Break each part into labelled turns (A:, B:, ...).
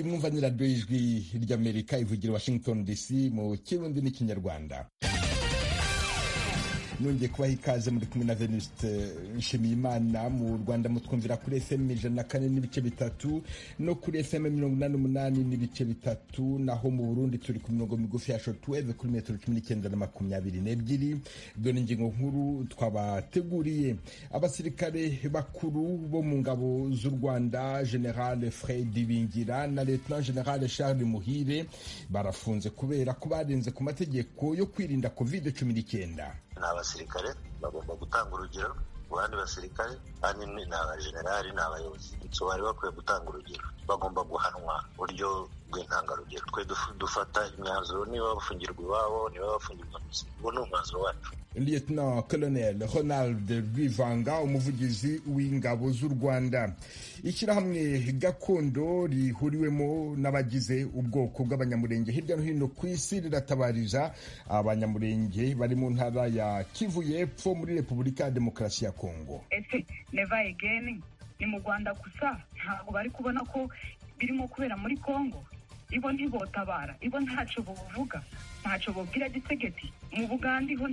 A: mwumva radiyo y'ijwi ry'amerika ivugira washington dc mu kirundi n'ikinyarwanda nongeye kubaha ikaze muri kumwe na venuste nshimiyimana mu rwanda mutwumvira kuri fm ijana na kane n'ibice bitatu no kuri fm mirongo inani n'umunani n'ibice bitatu naho mu burundi turi ku mirongo migufi ya shotweve kuri metero cumi n'icyenda na makumyabiri n'ebyiri dore ingingo nkuru twabateguriye abasirikare bakuru bo mu ngabo z'u rwanda general fred bingira na lieutenant general charles muhire barafunze kubera ko barenze ku mategeko yo kwirinda covid cumi n'icyenda
B: ni abasirikare bagomba gutanga urugero ku bandi basirikare kandi ni abajenerali ni abayobozi so bari bakwiye gutanga urugero bagomba guhanwa buryo bw'intangarugero twe dufata imyanzuro niba bafungirwa iwabo niba bafungirwa mu uwo ni umwanzuro wacu
A: lieutenant colonel ronald rwivanga umuvugizi w'ingabo z'u rwanda ishyirahamwe gakondo rihuriwemo n'abagize ubwoko bw'abanyamurenge hirya no hino ku isi riratabariza abanyamurenge bari mu ntara ya kivu y'epfo muri repubulika ya demokarasi ya kongo
C: ese neva egeni ni mu rwanda gusa ntabwo bari kubona ko birimo kubera muri kongo ibo ntibotabara ibo ntacyo buvuga ntacyo bubwira gitegeti mu bugande ho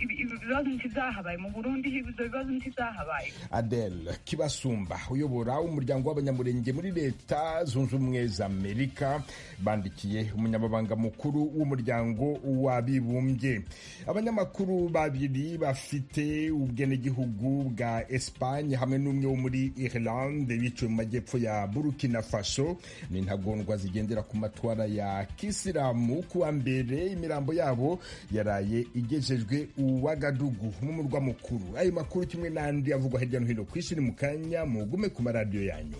C: ibibazo ntizahabaye mu burundi ibyo bibazo ntizahabaye
A: adele kibasumba uyobora umuryango w'abanyamurenge muri leta zunze ubumwe za amerika bandikiye umunyamabanga mukuru w'umuryango w'abibumbye abanyamakuru babiri bafite ubwenegihugu bwa esipanye hamwe n'umwe wo muri irlande biciwe mu majyepfo ya burkina faso ni intagondwa zigendera ku matwara ya kisilamu kuwa mbere imirambo yabo yaraye igejejwe uwagadugu nk'umurwa mukuru ayo makuru kimwe n'andi avugwa hirya no hino ku isi ni mu kanya mugume ku maradiyo yanyu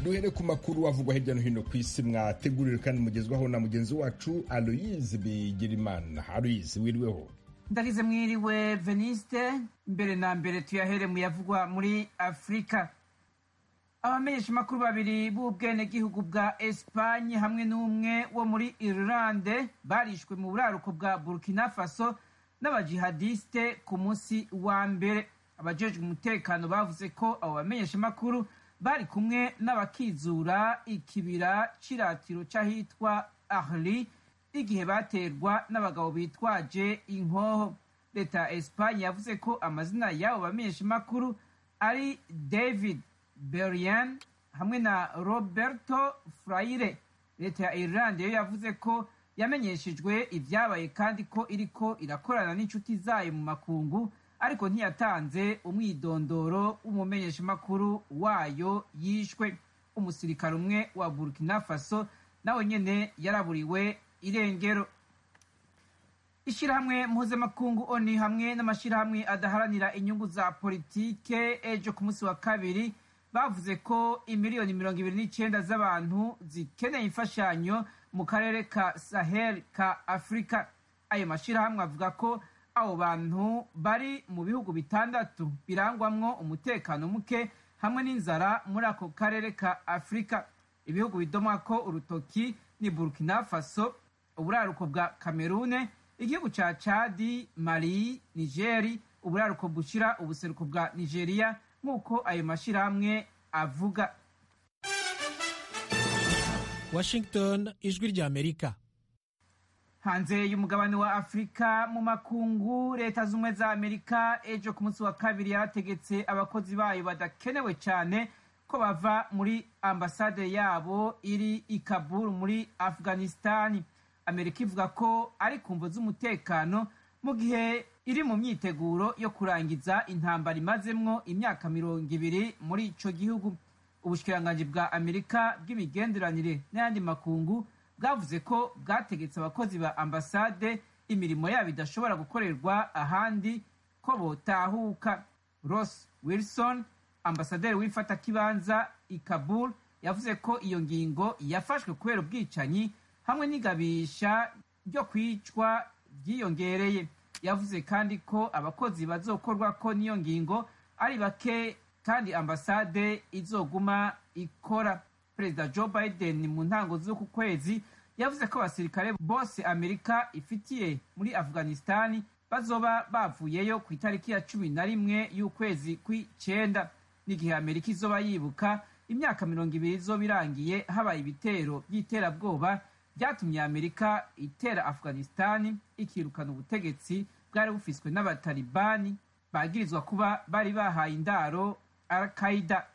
A: duhere ku makuru avugwa hirya no hino ku isi mwategurire kandi mugezwaho na mugenzi wacu aloyizi bigirimana aloyizi wiriweho
D: ndabize mwiriwe veniste mbere na mbere tuyahere muyavugwa muri afurika abamenyesha makuru babiri b'ubwenegihugu bwa esipanye hamwe n'umwe wo muri irlande barishwe mu buraruko bwa burkina faso n'abajihadiste ku munsi wa mbere abajejwe umutekano bavuze ko abo bamenyesha makuru bari kumwe n'abakizura ikibira c'iratiro c'ahitwa ahli igihe baterwa n'abagabo bitwaje inkoho leta ya esipanye yavuze ko amazina y'abo bamenyesha makuru ari david berian hamwe na roberto frayire leta ya irlande yo yavuze ko yamenyeshejwe ibyabaye kandi ko iriko irakorana n'inshuti zayo mu makungu ariko ntiyatanze umwidondoro w'umumenyeshamakuru wayo yishwe umusirikare umwe wa burkina faso nawe nyene yaraburiwe irengero ishyirahamwe mpuzamakungu oni hamwe n'amashyirahamwe adaharanira inyungu za politike ejo ku munsi wa kabiri bavuze ko imiliyoni mirongo ibiri n'icyenda z'abantu zikeneye imfashanyo mu karere ka sahel ka afurika ayo mashyirahamwe avuga ko abo bantu bari mu bihugu bitandatu birangwamwo umutekano muke hamwe n'inzara muri ako karere ka afurika ibihugu bidomwa ko urutoki ni burkina faso uburaruko bwa kamerune igihugu cya cadi mali nigeri uburaruko bushyira ubuseruko bwa nigeria nk'uko ayo mashyirahamwe avuga
E: washington ijwi ry'amerika
D: hanze y'umugabane wa afurika mu makungu leta z'ubumwe za amerika ejo ku munsi wa kabiri yarategetse abakozi bayo badakenewe cyane ko bava muri ambasade yabo iri i kabul muri afghanistani amerika ivuga ko ari ku mvu z'umutekano mu gihe iri mu myiteguro yo kurangiza intambara imazemwo imyaka mirongo ibiri muri ico gihugu ubushikiranganji bwa amerika bw'imigenderanire n'ayandi makungu bwavuze ko bwategetse abakozi ba ambasade imirimo yabo idashobora gukorerwa ahandi ko botahuka ross wilson ambasaderi w'ifatakibanza i kabul yavuze ko iyo ngingo yafashwe kubera ubwicanyi hamwe n'igabisha ryo kwicwa ryiyongereye yavuze kandi ko abakozi bazokorwa ko n'iyo ngingo ari bake kandi ambasade izoguma ikora perezida joe biden mu ntango z'uku kwezi yavuze ko abasirikare bose amerika ifitiye muri afghanistani bazoba bavuyeyo ku itariki ya cumi na rimwe y'ukwezi kw'icenda n'igihe amerika izoba yibuka imyaka mirongo ibiri izoba irangiye habaye ibitero by'iterabwoba byatumye amerika itera afghanistan ikirukana ubutegetsi bwari bufiswe n'abatalibani bagirizwa kuba bari bahaye indaro al qaida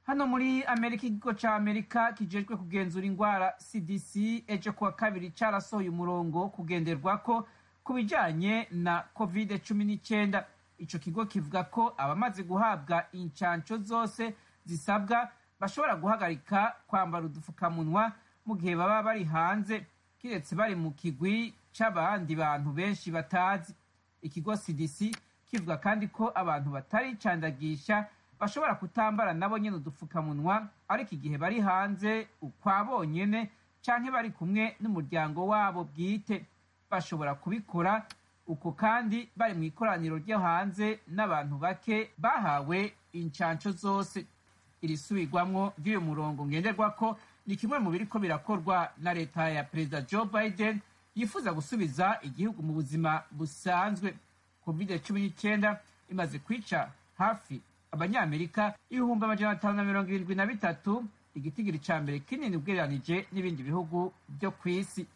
D: hano muri amerika ikigo ca amerika kijejwe kugenzura ingwara cdc ejo kuwa kabiri carasohoye umurongo wo kugenderwako ku bijanye na covid 19 ico kigo kivuga ko abamaze guhabwa incanco zose zisabwa bashobora guhagarika kwambara udufukamunwa mu gihe baba bari hanze kiretse bari mu kigwi c'abandi bantu benshi batazi ikigo cdc kivuga kandi ko abantu bataricandagisha bashobora kutambara nabo nyene udupfukamunwa ariko igihe bari hanze ukwabo nyene canke bari kumwe n'umuryango wabo bwite bashobora kubikora uko kandi bari mu ikoraniro ryo hanze n'abantu bake bahawe incanco zose iri subirwamwo ry'uyu murongo ngenderwako ni kimwe mu biriko birakorwa na leta ya perezida joe biden yifuza gusubiza igihugu mu buzima busanzwe covid cumi n'icyenda imaze kwica hafi abanyamerika ibihumbi amajana atanu na mirongo irindwi na bitatu igitigiri ca mbere kinini ugereranije n'ibindi bihugu byo ku isi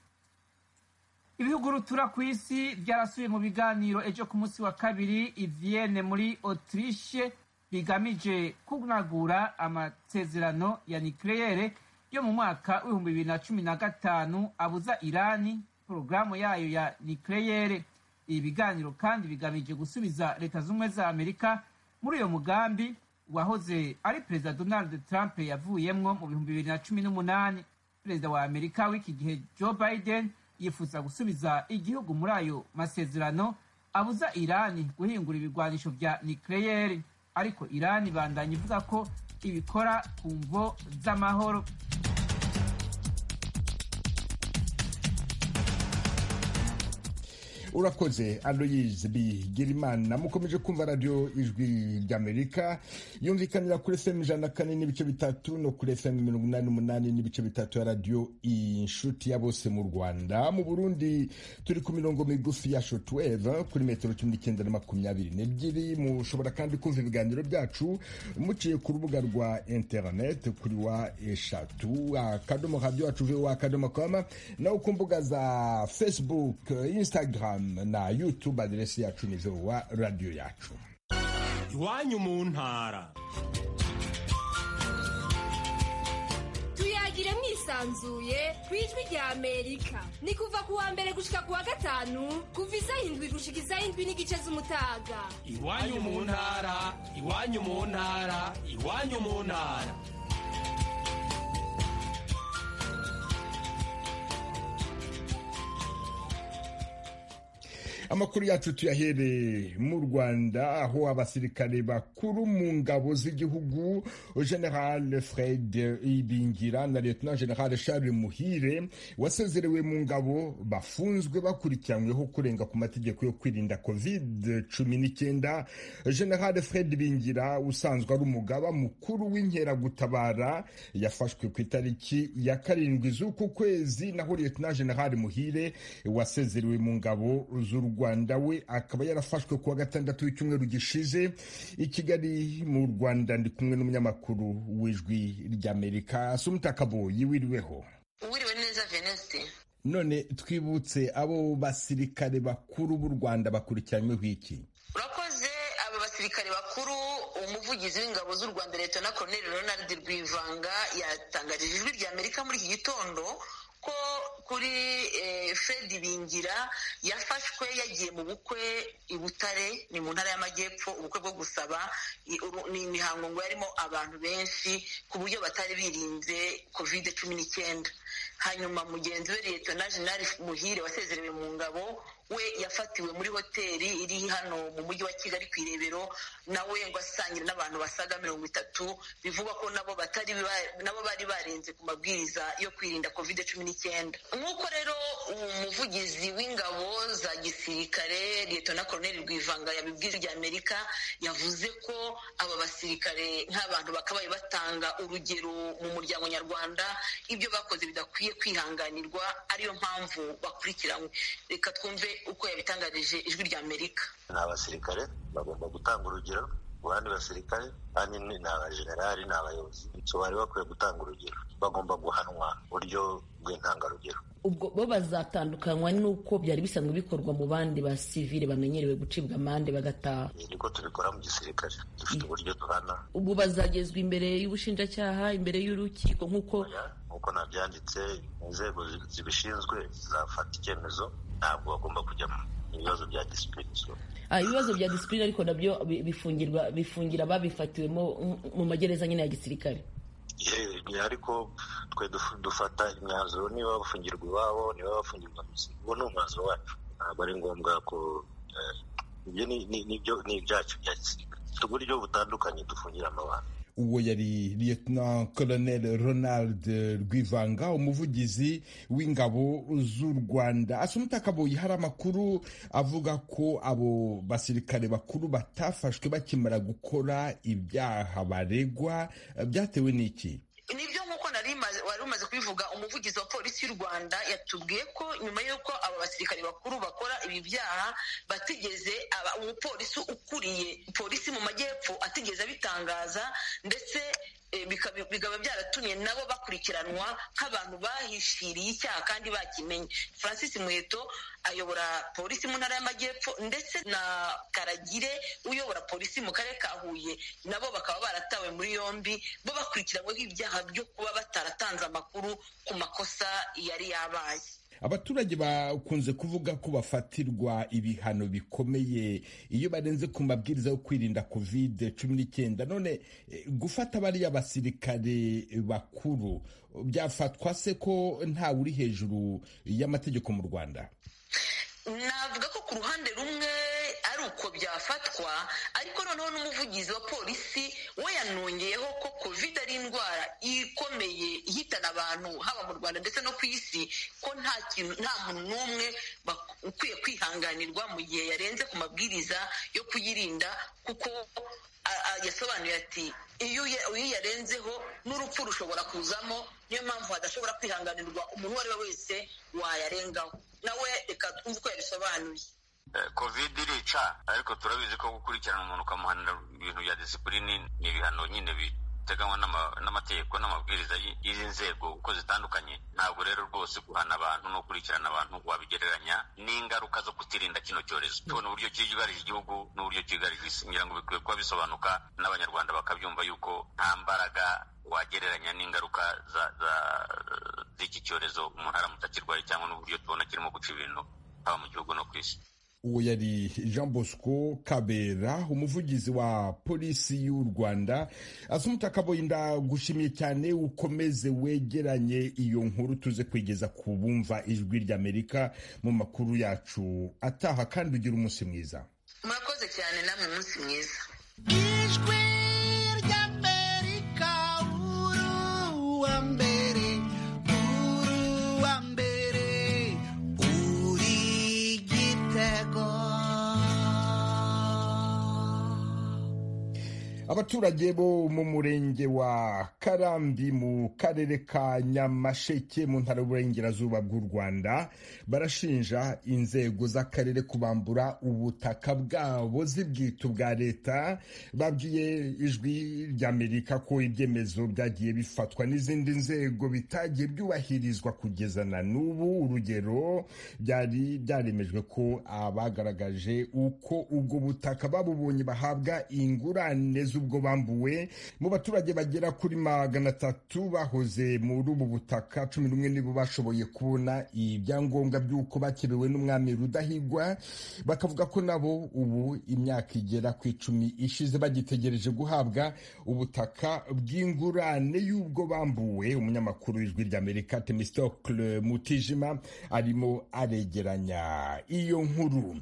D: ibihugu rutura ku isi byarasubiye mu biganiro ejo ku munsi wa kabiri i vienne muri autriche bigamije kunagura amasezerano ya nikleyere yo mu mwaka w'ibihumbi bibiri na cumi na gatanu abuza irani porogaramu yayo ya nikleyere ibi biganiro kandi bigamije gusubiza leta z'ubumwe za amerika muri uyo mugambi wahoze ari perezida donald trump yavuyemwo mu bihumbi bibiri na cumi n'umunani perezida wa amerika w'iki gihe joe biden yifuza gusubiza igihugu muri ayo masezerano abuza irani guhingura ibigwanisho vya nikleyeri ariko irani ibandanya ivuga ko ibikora ku mvo z'amahoro
A: urakoze aloyizi bigirimana mukomeje kumva radiyo ijwi ry'amerika yumvikanira kuri fm ijana na kane n'ibice bitatu no kuri fm mirongo inani n'umunani n'ibice bitatu ya radiyo inshuti ya bose mu rwanda mu burundi turi ku mirongo migufi ya shotweve kuri metero cumi n'icyenda na makumyabiri n'ebyiri mushobora kandi kumva ibiganiro byacu muciye ku rubuga rwa interineti kuri wa eshatu akadomo radiyo wacu wa akadomo koma naho ku mbuga za facebook instagram na youtube aderesi yacu ni wa radiyo yacu
F: iwanyu mu ntara
G: tuyagire mwisanzuye ku ijwi rya amerika ni kuva ku wa mbere gushika ku wa gatanu kuva isaha indwi gushika isaha indwi n'igice z'umutaga
F: iwanyu mu ntara iwanyu mu ntara iwanyu mu ntara
A: amakuru yacu tuyahereye mu rwanda aho abasirikare bakuru mu ngabo z'igihugu general fred ibingira na lieutenant general charles muhire wasezerewe mu ngabo bafunzwe bakurikiranyweho kurenga ku mategeko yo kwirinda covid cumi n'icyenda general fred ibingira usanzwe ari umugaba mukuru w'inkeragutabara yafashwe ku itariki ya karindwi z'uku kwezi naho lieutenant general muhire wasezerewe mu ngabo z'u rwanda rwanda we akaba yarafashwe kuwa gatandatu w'icyumweru gishize i kigali mu rwanda ndi kumwe n'umunyamakuru w'ijwi ry'amerika sumutakaboyi yiwiriweho
H: uwiriwe neza veneste
A: none twibutse abo basirikare bakuru b'u rwanda bakurikiranyweho iki
H: urakoze abo basirikare bakuru umuvugizi w'ingabo z'u rwanda leta na koroneli ronald rwivanga yatangarije ijwi ry'amerika muri iki gitondo ko kuri fred bingira yafashwe yagiye mu bukwe i butare ni mu ntara y'amajyepfo ubukwe bwo gusaba ni imihango ngo yarimo abantu benshi ku buryo batari birinze covid cumi n'icyenda hanyuma mugenzi we liyetona jenali muhire wasezerewe mu ngabo we yafatiwe muri hoteli iri hano mu mujyi wa kigali ku irebero nawe ngo asangira n'abantu basaga mirongo itatu bivugwa ko nabo batari nabo bari barenze ku mabwiriza yo kwirinda covid cumi n'icyenda nk'uko rero umuvugizi w'ingabo za gisirikare liyetona koroneli rwivanga yabibwira rya amerika yavuze ko aba basirikare nk'abantu bakabaye batanga urugero mu muryango nyarwanda ibyo bakoze bidakwiye kwihanganirwa ariyo mpamvu bakurikiranywe reka twumve uko yabitangarije ijwi rya amerika
B: ni abasirikare bagomba gutanga urugero abandi basirikare ahanini ni abajenerali ni abayobozi so bari bakwiye gutanga urugero bagomba guhanwa buryo bw'intangarugero
I: ubwo bo bazatandukanywa n'uko byari bisanzwe bikorwa mu bandi ba sivile bamenyerewe gucibwa amande bagataha
B: Ibi niko tubikora mu gisirikare dufite uburyo duhana
I: ubwo bazagezwa imbere y'ubushinjacyaha imbere y'urukiko nk'uko
B: nk'uko nabyanditse inzego zi- zibishinzwe zafata icyemezo ntabwo bagomba kujyamo ibibazo bya disipurine
I: Ah, ibibazo bya disipurine ariko nabyo bi- bifungirwa bifungira ababifatiwemo mm, mu magereza nyine ya gisirikare
B: Ye- ariko twe duf- dufata imyanzuro niba bafungirwa iwabo niba bafungirwa mu isi uwo ni umwanzuro wacu ntabwo ari ngombwa ko eh, ibyo ni- ni- nibyo ni ibyacu bya gisirikare dufite uburyo butandukanye dufungiramo abantu
A: uwo yari liyetona koloneli ronald rwivanga umuvugizi w'ingabo z'u rwanda asumita kabuye hari amakuru avuga ko abo basirikare bakuru batafashwe bakimara gukora ibyaha baregwa byatewe n'iki
H: nibyo nk'uko nari maze- wari umaze kubivuga umuvugizi wa polisi y'u rwanda yatubwiye ko nyuma y'uko aba basirikare bakuru bakora ibi byaha batigeze aba- umupolisi ukuriye polisi mu majyepfo atigeze abitangaza ndetse eh, bikaba bikaba byaratumye nabo bakurikiranwa nk'abantu bahishiriye icyaha kandi bakimenye francis muheto ayobora polisi mu ntara y'amajyepfo ndetse na karagire uyobora polisi mu karere ka huye nabo bakaba baratawe muri yombi bo bakurikiranyweho ibyaha byo kuba bataratanze amakuru ku makosa yari yabaye
A: abaturage bakunze kuvuga ko bafatirwa ibihano bikomeye iyo barenze ku mabwiriza yo kwirinda kovide cumi n'icyenda none eh, gufata bariya basirikare bakuru byafatwa se ko ntawe uri hejuru y'amategeko mu rwanda
H: navuga ko ku ruhande rumwe ari uko byafatwa ariko noneho n'umuvugizi wa polisi we yanongeyeho ko covid ari indwara ikomeye ihitana abantu haba mu rwanda ndetse no ku isi ko nta kintu nta muntu n'umwe bak- ukwiye kwihanganirwa mu gihe yarenze ku mabwiriza yo kuyirinda kuko a- a- yasobanuye ati iyo uya- uyiyarenzeho n'urupfu rushobora kuzamo niyo mpamvu hadashobora kwihanganirwa umuntu uwo ari we wese wayarengaho nawe reka twumve uko yabisobanuye
J: covid irica ariko turabizi ko gukurikirana umuntu ukamuhanira ibintu bya disipulini ni ibihano nyine biteganywa n'ama- n'amategeko n'amabwiriza y- y'izi nzego uko zitandukanye ntabwo rero rwose guhana abantu no gukurikirana abantu wabigereranya n'ingaruka zo kutirinda kino cyorezo tubona uburyo cyugarije igihugu n'uburyo cyugarije isi ngira ngo bikwiye kuba bisobanuka n'abanyarwanda bakabyumva yuko nta mbaraga wagereranya n'ingaruka za za- z'iki cyorezo umuntu aramutse akirwaye cyangwa n'uburyo tubona kirimo guca ibintu haba mu gihugu no ku isi
A: uwo yari jean bosco kabera umuvugizi wa polisi y'u rwanda asumuta kaboyi ndagushimiye cyane ukomeze wegeranye iyo nkuru tuze kwigeza ku bumva ijwi ry'amerika mu makuru yacu ataha kandi ugira umunsi mwiza
H: murakoze cyane namwe umunsi mwiza
F: ijwi ry'amerika uruwa mbere uruwa mbere uri gitego
A: abaturage bo mu murenge wa karambi mu karere ka nyamasheke mu ntara y'uburengerazuba bw'u rwanda barashinja inzego z'akarere kubambura ubutaka bwabo zibwita ubwa leta babwiye ijwi ry'amerika ko ibyemezo byagiye bifatwa n'izindi nzego bitagiye byubahirizwa kugeza na n'ubu urugero byari byaremejwe ko abagaragaje uko ubwo butaka babubonye bahabwa ingurane z'ubwo bambuwe mu baturage bagera kuri magana atatu bahoze muri ubu butaka cumi n'umwe nibo bashoboye kubona ibyangombwa by'uko bakebewe n'umwami rudahigwa bakavuga ko nabo ubu imyaka igera ku icumi ishize bagitegereje guhabwa ubutaka bw'ingurane y'ubwo bambuwe umunyamakuru w'ijwi ry'amerika temistokle mutijima arimo aregeranya iyo nkuru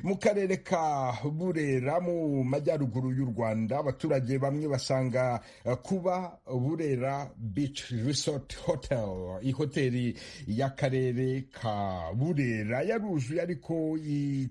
A: mu karere ka burera mu majyaruguru y'u rwanda abaturage bamwe basanga uh, kuba burera beach resort hotel ihoteli y'akarere ka burera yaruzuye ariko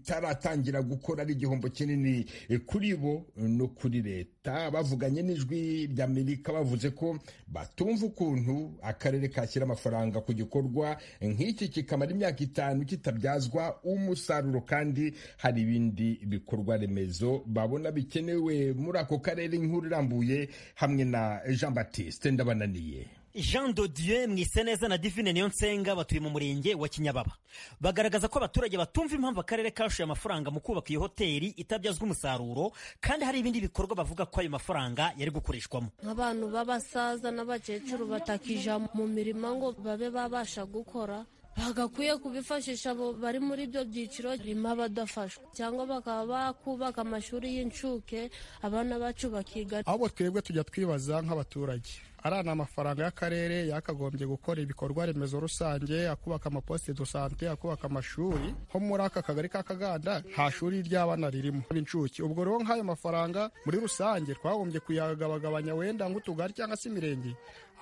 A: itaratangira gukora ari igihombo kinini kuri bo no kuri leta bavuganye n'ijwi ry'amerika bavuze ko batumva ukuntu akarere kashyira amafaranga ku gikorwa nk'iki kikamara imyaka itanu kitabyazwa umusaruro kandi hari ibindi bikorwa remezo babona bikenewe muri ako karere inkuru irambuye hamwe na jean batiste ndabananiye
K: jean dodiye mwiseneza na divine niyo nsenga batuye mu murenge wa kinyababa bagaragaza ko abaturage batumva impamvu akarere kashoye amafaranga mu kubaka iyo hoteli itabyazwa umusaruro kandi hari ibindi bikorwa bavuga ko ayo mafaranga yari gukoreshwamo
L: nk'abantu b'abasaza n'abakecuru batakija mu mirimo ngo babe babasha gukora bagakwiye kubifashisha abo bari muri ibyo byiciro birimo abadafashwa cyangwa bakaba bakubaka amashuri y'incuke abana bacu bakiga
M: ahubwo twebwe tujya twibaza nk'abaturage ari ni amafaranga y'akarere yakagombye gukora ibikorwa remezo rusange akubaka amaposite do sante akubaka amashuri nko muri aka kagari ka kaganda nta shuri ry'abana ririmo b'incuke ubwo rero nk'ayo mafaranga muri rusange twagombye kuyagabagabanya wenda nk'utugari cyangwa se imirenge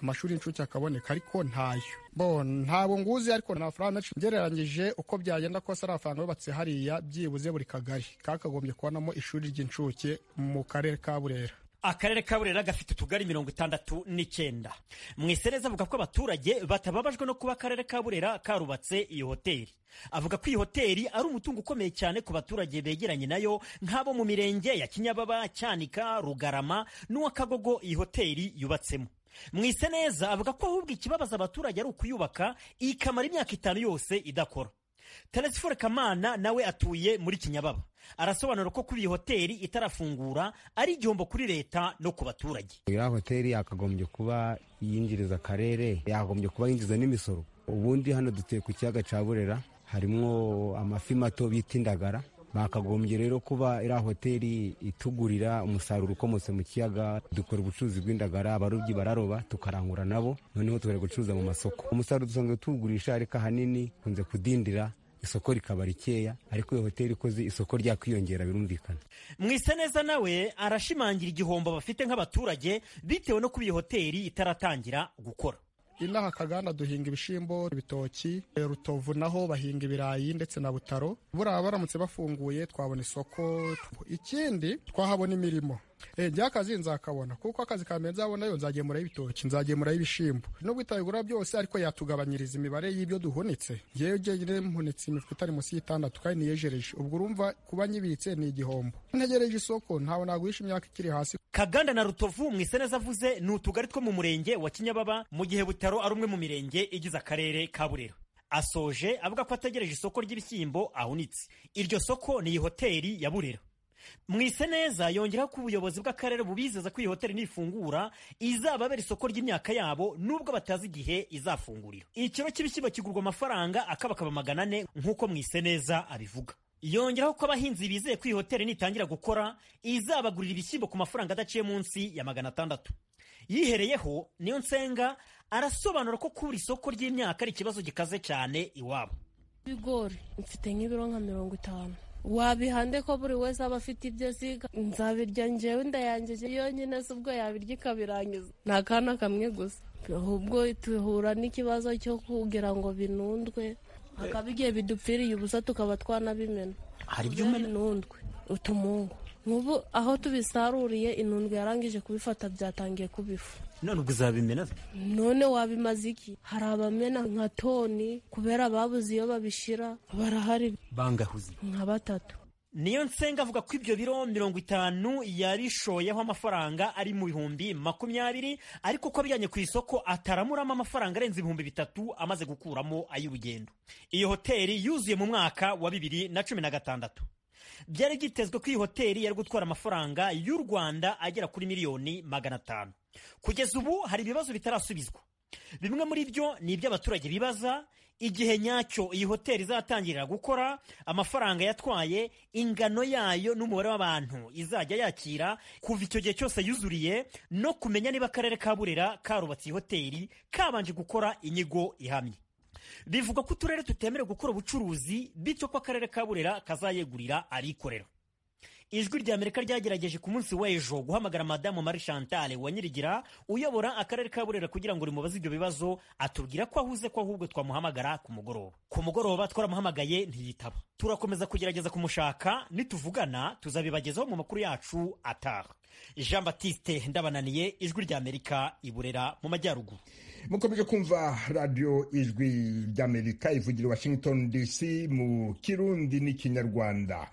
M: amashuri y'incuke akaboneka ariko ntayo ntabwo nguzi ariko ni amafaranga menshi ugereranyije uko byagenda kose ari amafaranga yubatse hariya byibuze buri kagari kakagombye kubonamo ishuri ry'incuke mu karere ka burera
K: akarere ka burera gafite utugari mirongo itandatu n'icyenda mwisereza avuga ko abaturage batababajwe no kuba akarere ka burera karubatse iyo hoteli avuga ko iyi hoteli ari umutungo ukomeye cyane ku baturage begeranye nayo nk'abo mu mirenge ya kinyababa cyanika rugarama n'uwakagogo iyi hoteli yubatsemo mwiseneza avuga ko ahubwo ikibabaza abaturage ari ukuyubaka ikamara imyaka itanu yose idakora telesifore kamana nawe atuye muri kinyababa arasobanura ko kuba iyi hoteli itarafungura ari igihombo kuri leta no ku baturage
N: iriya hoteli yakagombye kuba yinjiriza akarere yakagombye kuba yinjiza n'imisoro ubundi hano dutuye ku kiyaga cya burera harimo amafi mato bita indagara bakagombye rero kuba iriya hoteli itugurira umusaruro ukomotse mu kiyaga dukora ubucuruzi bw'indagara abarobyi bararoba tukarangura nabo noneho tukajya gucuruza mu masoko umusaruro dusanzwe tuwugurisha ariko ahanini ukunze kudindira isoko rikaba rikeya ariko iyo hoteli ikoze isoko ryakwiyongera birumvikana
K: mwiseneza nawe arashimangira igihombo bafite nk'abaturage bitewe no kuba iyo hoteli itaratangira gukora
M: inaha kaganda duhinga ibishyimbo ibitoki rutovu naho bahinga ibirayi ndetse na butaro buriya baramutse bafunguye twabona isoko ikindi twahabona imirimo njya akazi nzakabona kuko akazi ka mbere nzabona yo nzagemuraho ibitoki nzagemuraho ibishyimbo nubwo itabigura byose ariko yatugabanyiriza imibare y'ibyo duhunitse ngewe njyewe mpunitse imifuka itari munsi y'itandatu kandi niyejereje ubwo urumva kuba nyibitse ni igihombo ntegereje isoko ntawe naguhisha imyaka ikiri hasi
K: kaganda na rutovu mwiseneza avuze ni utugari two mu murenge wa kinyababa mu gihe butaro ari umwe mu mirenge igize akarere ka burera asoje avuga ko ategereje isoko ry'ibishyimbo ahunitse iryo soko ni iyi hoteli ya burera mwiseneza yongeraho ko ubuyobozi bw'akarere bubizeza ko iyi hoteli nifungura izababera isoko ry'imyaka yabo nubwo batazi igihe izafungurira ikiro cy'ibishyimbo kigurwa amafaranga akabakaba magana ane nk'uko mwiseneza abivuga yongeraho ko abahinzi bizeye ko iyi hoteli nitangira gukora izabagurira ibishyimbo ku mafaranga adaciye munsi ya magana atandatu yihereyeho niyo nsenga arasobanura ko kubura isoko ry'imyaka ari ikibazo gikaze cyane iwabo
L: ibigori mfite nk'ibiro nka mirongo itanu wabihande ko buri wese aba afite ibyo aziga nzabirya ngewe ndayangeje yonyine se ubwo yabirya ikabirangiza ni akana kamwe gusa ahubwo duhura n'ikibazo cyo kugira ngo binundwe hakaba igihe bidupfiriye ubusa tukaba twanabimena
K: hari ibyo umena
L: inundwe utumungu nk'ubu aho tubisaruriye inundwe yarangije kubifata byatangiye kubifu
K: none ubwo uzabimena
L: none wabimaze iki hari abamena nka toni kubera babuze iyo babishyira barahari
K: bangahuze
L: nka batatu
K: niyo nsenga avuga ko ibyo biro mirongo itanu yabishoyeho amafaranga ari mu bihumbi makumyabiri ariko ko abijyanye ku isoko ataramuramo amafaranga arenze ibihumbi bitatu amaze gukuramo ay'urugendo iyo hoteli yuzuye mu mwaka wa bibiri na cumi na gatandatu byari byitezwe ko iyi hoteli yari gutwara amafaranga y'u rwanda agera kuri miliyoni magana atanu kugeza ubu hari ibibazo bitarasubizwa bimwe muri byo ni iby'abaturage bibaza igihe nyacyo iyi hoteli izatangirira gukora amafaranga yatwaye ingano yayo n'umubare w'abantu izajya yakira kuva icyo gihe cyose yuzuriye no kumenya niba akarere ka burera karubatse iyi hoteli kabanje gukora inyigo ihamye bivuga ko uturere tutemerewe gukora ubucuruzi bityo ko akarere ka burera kazayegurira arikorera ijwi ry'amerika ryagerageje ku munsi w'ejo guhamagara madamu marie chantal wanyirigira uyobora akarere ka burera kugira ngo rimubaze ibyo bibazo atubwira ko ahuze ko ahubwo twamuhamagara ku mugoroba ku mugoroba twaramuhamagaye ntiyitaba turakomeza kugerageza kumushaka nituvugana tuzabibagezaho mu makuru yacu ataha jean batiste ndabananiye ijwi ry'amerika i burera mu majyaruguru
A: mukomeje kumva radiyo ijwi ry'amerika ivugira washington dc mu kirundi n'ikinyarwanda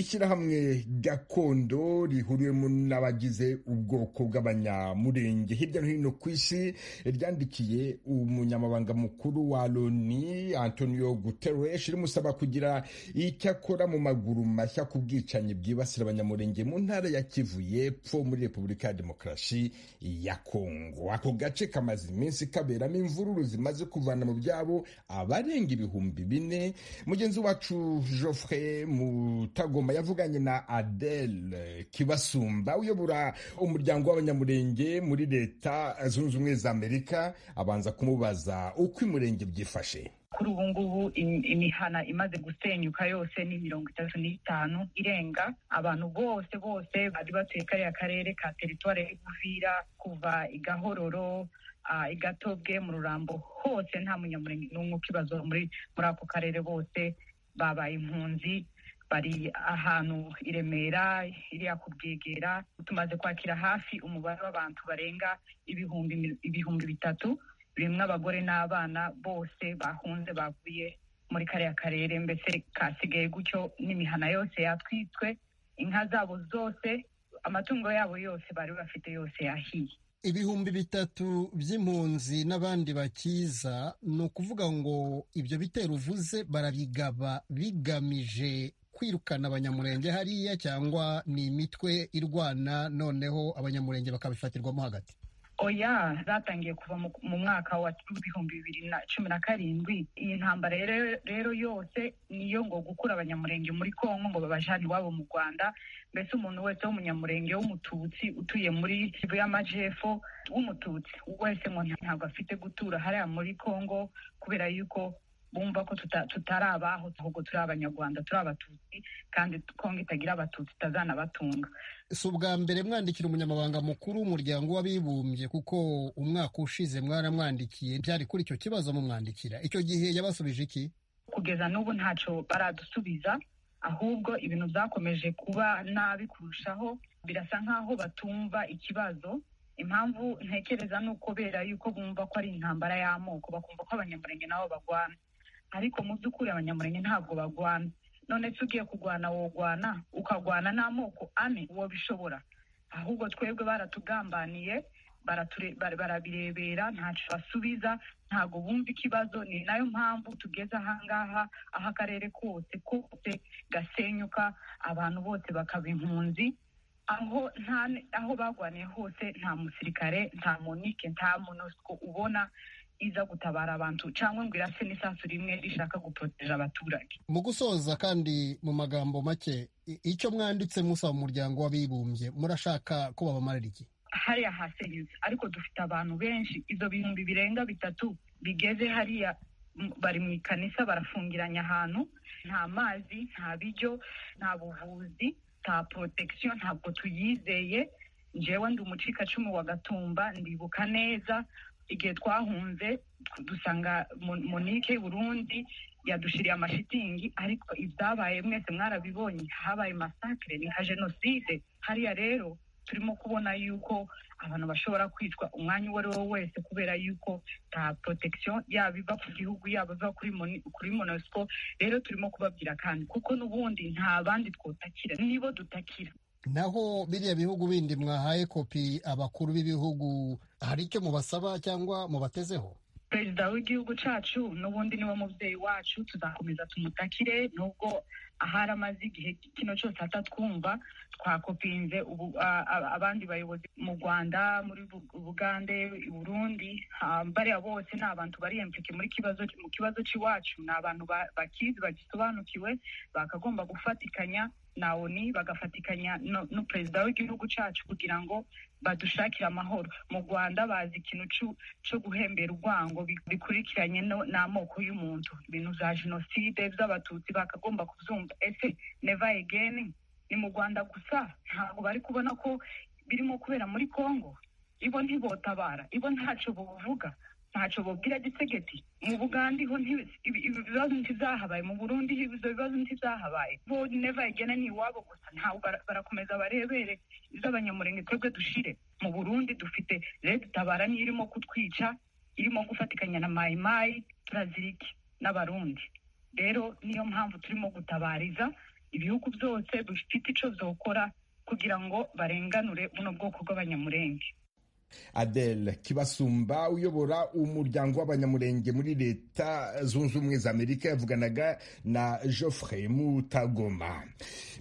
A: ishyirahamwe gakondo rihuriwemo n'abagize ubwoko bw'abanyamurenge hirya no hino ku isi ryandikiye umunyamabanga mukuru wa loni antonio guterres rimusaba kugira icyo akora mu maguru mashya ku bwicanyi bwibasira abanyamurenge mu ntara ya kivu y'epfo muri repubulika ya demokarasi ya kongo ako gace kamaze iminsi kaberamo imvururu zimaze kuvana mu byabo abarenga ibihumbi bine mugenzi wacu joffre mutagoma yavuganye na adele kibasumba uyobora umuryango w'abanyamurenge muri leta zunze ubumwe za amerika abanza kumubaza uko umurenge byifashe
C: kuri ubu ngubu imihana imaze gusenyuka yose ni mirongo itatu n'itanu irenga abantu bose bose bari batuye kariya karere ka teritwari y'ubuvira kuva i gahororo i gatobwe mu rurambo hose nta munyamurenge n'umwe ukibazo muri muri ako karere bose babaye impunzi bari ahantu i remera iriya ku bwegera tumaze kwakira hafi umubare w'abantu barenga ibihumbi ibihumbi bitatu birimo abagore n'abana bose bahunze bavuye muri kariya karere mbese kasigaye gutyo n'imihana yose yatwitswe inka zabo zose amatungo yabo yose bari bafite yose yahiye
O: ibihumbi bitatu by'impunzi n'abandi bakiza ni ukuvuga ngo ibyo bitero uvuze barabigaba bigamije kwirukana abanyamurenge hariya cyangwa ni imitwe irwana noneho abanyamurenge bakabifatirwamo hagati
C: oya zatangiye kuva mu mwaka wa w'ibihumbi bibiri na cumi na karindwi iyi ntambara rero yose niyo ngo gukura abanyamurenge muri kongo ngo babajane iwabo mu rwanda mbese umuntu wese w'umunyamurenge w'umututsi utuye muri kivu y'amajyepfo w'umututsi wese ngo ntabwo afite gutura hariya muri kongo kubera yuko bumva ko tutari abaho ahubwo turi abanyarwanda turi abatutsi kandi kongo itagira abatutsi itazanabatunga
O: si ubwa mbere mwandikira umunyamabanga mukuru w'umuryango w'abibumbye kuko umwaka ushize mwaramwandikiye byari kuri icyo kibazo mumwandikira icyo gihe yabasubije iki
C: kugeza n'ubu ntacyo baradusubiza ahubwo ibintu byakomeje kuba nabi kurushaho birasa nk'aho batumva ikibazo impamvu ntekereza ni ukubera yuko bumva ko ari intambara y'amoko bakumva ko abanyamurenge nabo bagwana ariko mu by'ukuri abanyamurenge ntabwo bagwana none se ugiye kurwana wogwana ukagwana n'amoko ane uwo bishobora ahubwo twebwe baratugambaniye barabirebera ntacyo basubiza ntabwo bumva ikibazo ni nayo mpamvu tugeze ahangaha aho akarere kose kose gasenyuka abantu bose bakaba impunzi aho nta aho bagwaniye hose nta musirikare nta munike nta munosiko ubona iza gutabara abantu cyangwa ngo irase n'isasu rimwe rishaka guporoteja abaturage
O: mu gusoza kandi mu magambo make icyo mwanditse musaba umuryango w'abibumbye murashaka ko babamarira iki
C: hariya hasenyutse ariko dufite abantu benshi izo bihumbi birenga bitatu bigeze hariya bari mu ikanisa barafungiranye ahantu nta mazi nta biryo nta buvuzi nta porotegisiyo ntabwo tuyizeye njyewe ndi umucikacumu wa gatumba ndibuka neza igihe twahunze dusanga monike burundi yadushiriye amashitingi ariko ibyabaye mwese mwarabibonye habaye masakire ni nka jenoside hariya rero turimo kubona yuko abantu bashobora kwitwa umwanya uwo ari wo wese kubera yuko nta protection yaba iva ku gihugu yaba iva kuri monosiko rero turimo kubabwira kandi kuko n'ubundi nta bandi twotakira nibo dutakira
O: naho biriya bihugu bindi mwahaye kopi abakuru b'ibihugu hari icyo mubasaba cyangwa mubatezeho
C: perezida w'igihugu cyacu n'ubundi niwe mubyeyi wacu tuzakomeza tumutakire nubwo ahari amaze igihe kino cyose atatwumva twakopinze abandi bayobozi mu rwanda muri bugande i burundi bariya bose ni abantu bari emplike muri kibazo mu kibazo cy'iwacu ni abantu bakizi bagisobanukiwe bakagomba gufatikanya na oni bagafatikanya n'uperezida w'igihugu cyacu kugira ngo badushakire amahoro mu rwanda bazi ikintu cyo guhembera urwango bikurikiranye n'amoko y'umuntu ibintu bya jenoside by'abatutsi bakagomba kubyumva ese neva egeni ni mu rwanda gusa ntabwo bari kubona ko birimo kubera muri congo ibo ntibotabara ibo ntacyo buvuga ntacyo bubwira gisegeti mu bugande ho nti- ibi- ibi bibazo ntibyahabaye mu burundi ibyo bibazo ntibyahabaye bo neva igena ni iwabo gusa ntabwo bara- barakomeza barebere iz'abanyamurenge twebwe dushire mu burundi dufite leta itabara niyo irimo kutwica irimo gufatikanya na mayimayi turaziriki n'abarundi rero niyo mpamvu turimo gutabariza ibihugu byose bifite icyo byokora kugira ngo barenganure buno bwoko bw'abanyamurenge
A: Adele Kibasumba uyobora umuryango w'abanyamurenge muri leta zunze ubumwe za Amerika yavuganaga na Geoffrey Mutagoma.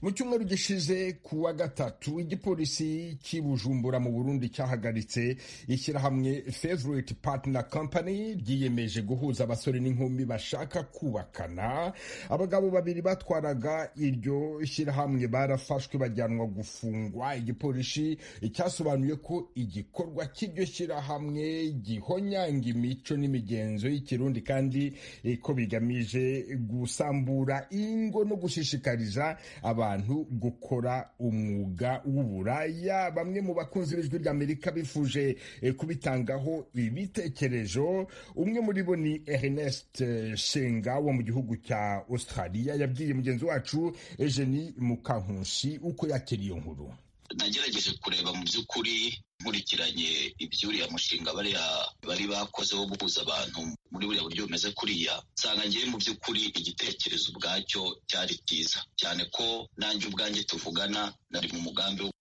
A: Mu cyumweru gishize ku wa gatatu igipolisi cy'i Bujumbura mu Burundi cyahagaritse ishyirahamwe Favorite Partner Company ryiyemeje guhuza abasore n'inkumi bashaka kubakana. Abagabo babiri batwaraga iryo shyirahamwe barafashwe bajyanwa gufungwa. Igipolisi cyasobanuye ko igikorwa igikorwa cy'iryo shyirahamwe gihonyanga imico n'imigenzo y'ikirundi kandi eh, ko bigamije gusambura ingo no gushishikariza abantu gukora umwuga w'uburaya bamwe mu bakunzi b'ijwi ry'amerika bifuje eh, kubitangaho ibitekerezo umwe muri bo ni ernest eh, shenga wo mu gihugu cya australia yabwiye mugenzi wacu eugenie mukankusi uko yakira iyo nkuru
P: nagerageje kureba mu by'ukuri nkurikiranye iby'uriya mushinga bariya bari bakoze wo guhuza abantu muri buriya buryo bumeze kuriya nsanga ngewe mu by'ukuri igitekerezo ubwacyo cyari cyiza cyane ko nanjye ubwanjye tuvugana nari mu mugambi wo-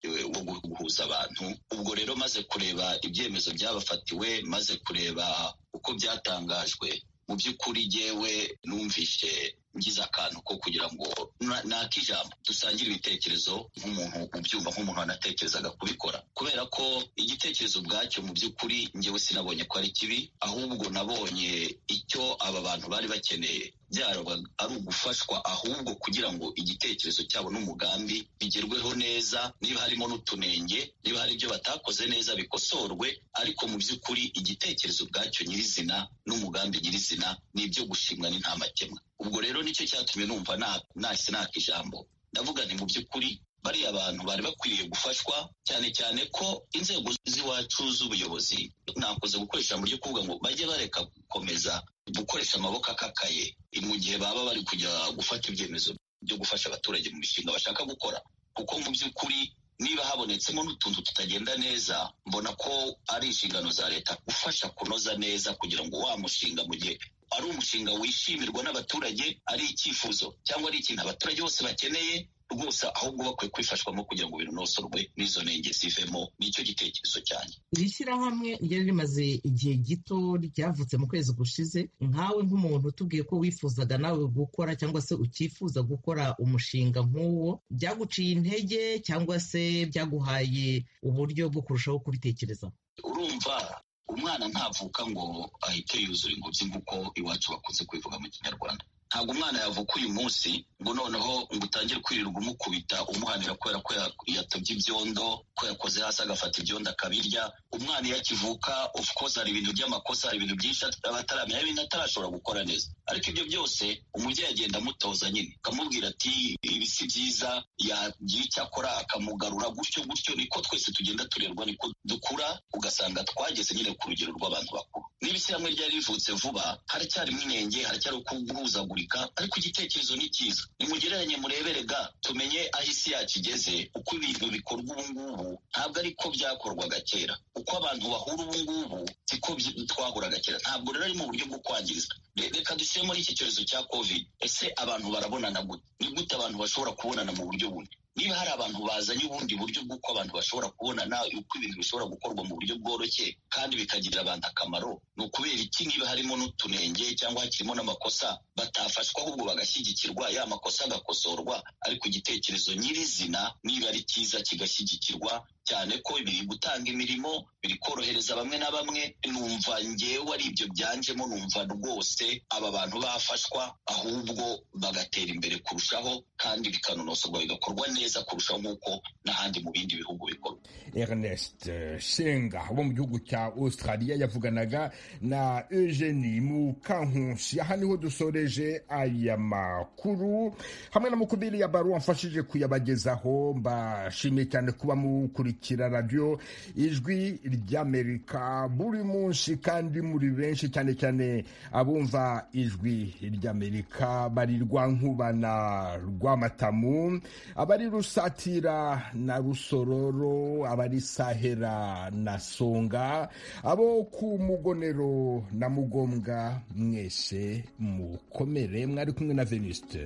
P: wo guhuza abantu ubwo rero maze kureba ibyemezo byabafatiwe maze kureba uko byatangajwe mu by'ukuri jyewe numvishe ngize akantu ko kugira ngo na- nakijambo dusangire ibitekerezo nk'umuntu ubyumva nk'umuntu wanatekerezaga kubikora kubera ko igitekerezo ubwacyo mu by'ukuri njyewe sinabonye ko ari kibi ahubwo nabonye icyo aba bantu bari bakeneye byaba ari ugufashwa ahubwo kugira ngo igitekerezo cyabo n'umugambi bigerweho neza niba harimo n'utunenge niba hari ibyo batakoze neza bikosorwe ariko mu by'ukuri igitekerezo ubwacyo nyirizina n'umugambi nyirizina ni ibyo gushimwa ni nta makemwa ubwo rero nicyo cyatumye numva na- nahise naka ijambo ndavuga nti mu by'ukuri bariya abantu bari bakwiriye gufashwa cyane cyane ko inzego z'iwacu z'ubuyobozi nakoze gukoresha ijambo ryo kuvuga ngo bajye bareka gukomeza gukoresha amaboko akakaye mu gihe baba bari kujya gufata ibyemezo byo gufasha abaturage mu mishinga bashaka gukora kuko mu by'ukuri niba habonetsemo n'utuntu tutagenda neza mbona ko ari inshingano za leta gufasha kunoza neza kugira ngo wa mushinga mu gihe ari umushinga wishimirwa n'abaturage ari icyifuzo cyangwa ari ikintu abaturage bose bakeneye rwose ahubwo bakwiye kwifashwamo kugira ngo binonosorwe n'izo nenge zivemo nicyo gitekerezo cyane
Q: iri shyirahamwe ryari rimaze igihe gito ryavutse mu kwezi gushize nkawe nk'umuntu utubwiye ko wifuzaga nawe gukora cyangwa se ukifuza gukora umushinga nk'uwo byaguciye intege cyangwa se byaguhaye uburyo bwo kurushaho kubitekerezaho
P: urumva umwana ntavuka ngo ahite yuzura ingobyi nk'uko iwacu bakunze kubivuga mu kinyarwanda ntabwo umwana yavuka uyu munsi ngo noneho ngo utangire kwirirwa umukubita umuhanira kubera ko ya- yatabye ibyondo ko yakoze hasi agafata ibyondo akabirya umwana iyo akivuka of course hari ibintu by'amakosa hari ibintu byinshi at- aba ataramenya hari ibintu atarashobora gukora neza ariko ibyo byose umubyeyi agenda amutoza nyine akamubwira ati ibi si byiza yagira icyo akora akamugarura gutyo gutyo niko twese tugenda turerwa niko dukura ugasanga twageze nyine ku rugero rw'abantu bakuru niba ishyirahamwe ryari rivutse vuba haracyarimo inenge haracyari ukuguhuzagurika ariko igitekerezo ni cyiza nimugereranye murebere ga tumenye aho isi yacu igeze uko ibintu bikorwa ubu ngubu ntabwo ari ko byakorwaga kera uko abantu bahura ubu ngubu siko twahuraga kera ntabwo rero ari mu buryo bwo kwangiriza Re- reka dushyire muri iki cyorezo cya covid ese abantu barabonana gute ni gute abantu bashobora kubonana mu buryo bundi niba hari abantu bazanye ubundi buryo bw'uko abantu bashobora kubonana uko ibintu bishobora gukorwa mu buryo bworoshye kandi bikagirira abantu akamaro ni ukubera iki niba harimo n'utunenge cyangwa hakirimo n'amakosa batafashwa ahubwo bagashyigikirwa ya makosa agakosorwa ariko igitekerezo nyirizina niba ari cyiza kigashyigikirwa cyane ko biri gutanga imirimo biri korohereza bamwe na bamwe numva ngewe ari ibyo byanjemo numva rwose aba bantu bafashwa ahubwo bagatera imbere kurushaho kandi bikanonosorwa bigakorwa neza kurushaho nk'uko n'ahandi mu bindi bihugu bikorwa
A: Ernest Shenga wo mu gihugu cya Australia yavuganaga na Eugenie Mukankusi aha niho dusoreje aya makuru hamwe na mukubiri ya baro wamfashije kuyabagezaho mbashimiye cyane kuba mukurikira radio ijwi ry'Amerika buri munsi kandi muri benshi cyane cyane abumva ijwi ry'Amerika bari rwankubana rw'amatamu abari rusatira na rusororo abari sahera na songa abo ku mugonero na mugombwa mwese mukomere mwari kumwe na veniste